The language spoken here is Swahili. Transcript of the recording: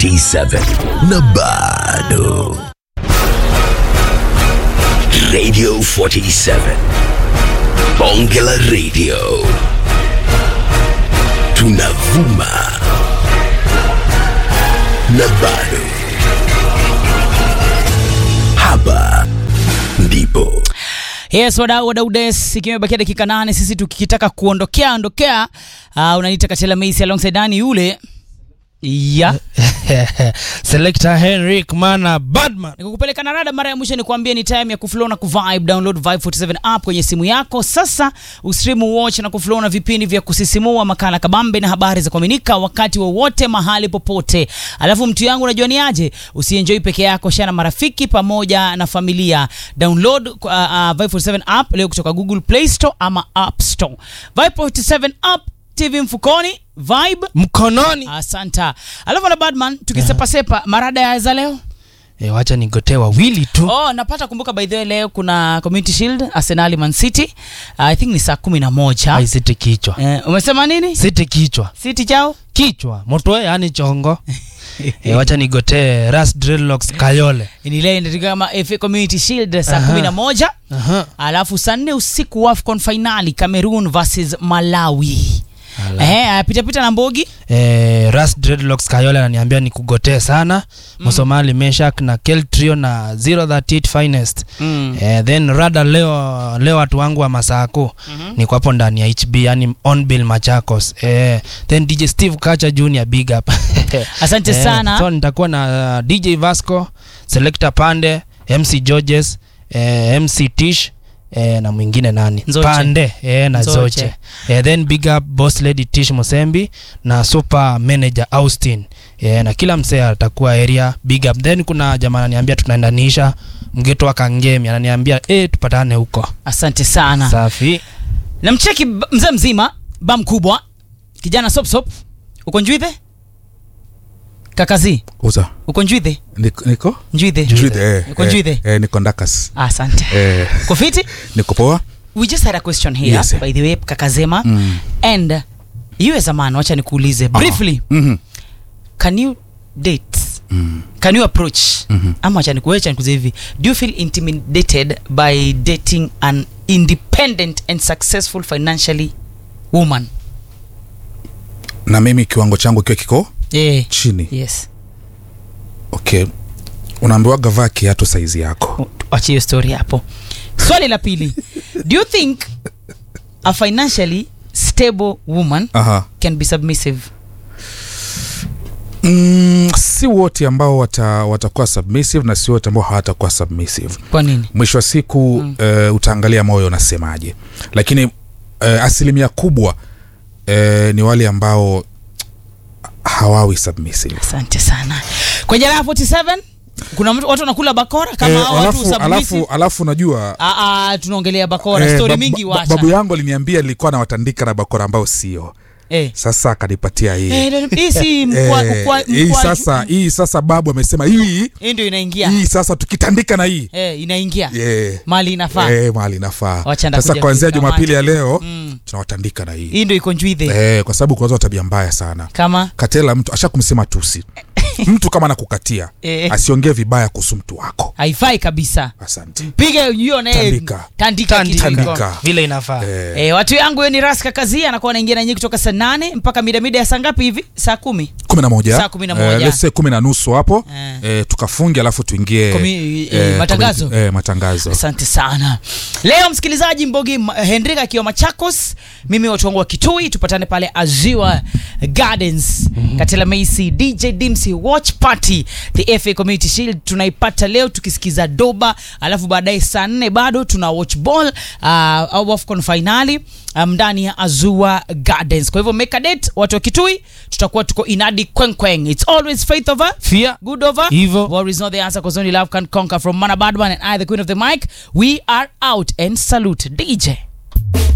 47 na bado Radio 47 Bonge la Radio tunavuma na bado hapa ndipo Yes, wadau wadau des, ikiwa imebakia dakika nane sisi tukitaka kuondokea ondokea, uh, unaniita Katela Macy alongside Dani yule ya Selector Henrik Mana Badman. nikukupeleka na rada. Mara ya mwisho nikuambia ni time ya kuflow na kuvibe. Download Vibe 47 app kwenye simu yako sasa, ustream watch na kuflow na vipindi vya kusisimua, makala kabambe na habari za kuaminika wakati wowote mahali popote. Alafu mtu yangu, unajua ni aje, usienjoy peke yako, share na marafiki pamoja na familia. Download uh, uh, Vibe 47 app leo kutoka Google Play Store ama App Store. Vibe 47 app, TV mfukoni, vibe Mkononi. Asanta. Alafu na Badman tukisepasepa marada ya za leo. E, wacha nigotee wawili tu. Oh, napata kumbuka by the way leo kuna Community Shield Arsenal Man City. I think ni saa kumi na moja. Ai, siti kichwa. Eh, umesema nini? Siti kichwa. City chao? Kichwa. Motwe yani chongo. e, wacha nigotee Ras Dreadlocks Kayole. Ni leo ndio kama FA Community Shield saa Aha. kumi na moja. Aha. Alafu saa nne usiku AFCON finali Cameroon versus Malawi. Eh, pita pita na Mbogi. E, Ras Dreadlocks Kayole ananiambia nikugotee sana. Msomali Meshak na Keltrio na 038 Finest. Mm. Eh, then rada leo leo watu wangu wa Masako mm-hmm. niko hapo ndani ya HB yani on bill Machakos eh, then DJ Steve Kacha Junior big up Asante Eh, sana. so nitakuwa na uh, DJ Vasco Selector Pande MC Georges eh, MC Tish eh, na mwingine nani Nzoche. Pande eh, na Nzoche. Zoche eh, then big up boss lady Tish Musembi na super manager Austin eh, na kila msee atakuwa area big up then kuna jamaa ananiambia tunaendanisha mgeto wa Kangemi ananiambia eh, tupatane huko Asante sana. safi Namcheki b- mzee mzima, ba mkubwa, kijana sop sop. Uko Njwithe? Kakazi, uza uko Njwithe? niko niko Njwithe. Njwithe, eh, Uko eh, Njwithe? eh, niko ndakas Asante. eh, Uko fiti? niko poa We just had a question here Yes, eh. by the way Kakazema Mm. and you as a man, wacha nikuulize briefly, Mhm. can you date? Mm. Can you approach? Mhm. Ama wacha nikuacha nikuulize hivi. Do you feel intimidated by dating an independent and successful financially woman? na mimi kiwango changu kiwa kiko Yeah. chini Yes. okay unaambiwaga vaa kiatu saizi yako Wacha hiyo story hapo. Swali la pili. Do you think a financially stable woman Aha. can be submissive? Mm, si wote ambao wata, watakuwa submissive na si wote ambao hawatakuwa submissive Kwa nini? mwisho wa siku mm. uh, utaangalia moyo unasemaje lakini uh, asilimia kubwa uh, ni wale ambao hawawi submissive Asante sana. Kwenye raha 47 kuna mtu, watu wanakula bakora kama Eh, hao watu alafu, submissive. alafu, alafu najua Ah, ah, tunaongelea bakora eh, story bab- mingi ba- wacha. babu yangu aliniambia nilikuwa nawatandika na bakora ambao sio Eh. sasa akanipatia hii Eh, ndio- hii si mkwa, Eh, mkwa, hii mkwa, sasa hii sasa babu amesema hii hii ndio inaingia. hii sasa tukitandika na hii Eh, inaingia. yeah. Mali inafaa. Eh, mahali inafaa Wacha sasa ndakuja kuanzia kuikamata. jumapili ya leo Mm. tunawatandika na hii Hii ndio iko njwithe. eh, kwa sababu kuna watu wa tabia mbaya sana Kama katela mtu asha kumsema tusi mtu kama nakukatia Eh. asiongee vibaya kuhusu mtu wako haifai kabisa. asante Piga hiyo na Tandika. tandika kitu Tandika. iko. vile inafaa eh, Eh, watu yangu hiyo ni Raska Kazi anakuwa anaingia na nyinyi kutoka saa nane mpaka mida mida ya saa ngapi hivi? Saa kumi. kumi na moja Saa kumi na moja. eh, let's say kumi na nusu hapo Eh. eh, tukafunge alafu tuingie Komi- eh, matangazo. community- eh, matangazo asante sana leo msikilizaji mbogi Ma- henrik akiwa machakos mimi watu wangu wa kitui tupatane pale aziwa gardens katela macy dj dimsy watch party the fa community shield tunaipata leo tukisikiza doba alafu baadaye saa nne bado tuna watch ball uh, au afcon finali um, ndani ya azua gardens kwa hivyo make a date watu wa kitui tutakuwa tuko inadi kwenkweng it's always faith over Fear. good over Evil. War is not the answer because only love can conquer. From Mana Badman and I, the queen of the mic, we are out and salute DJ.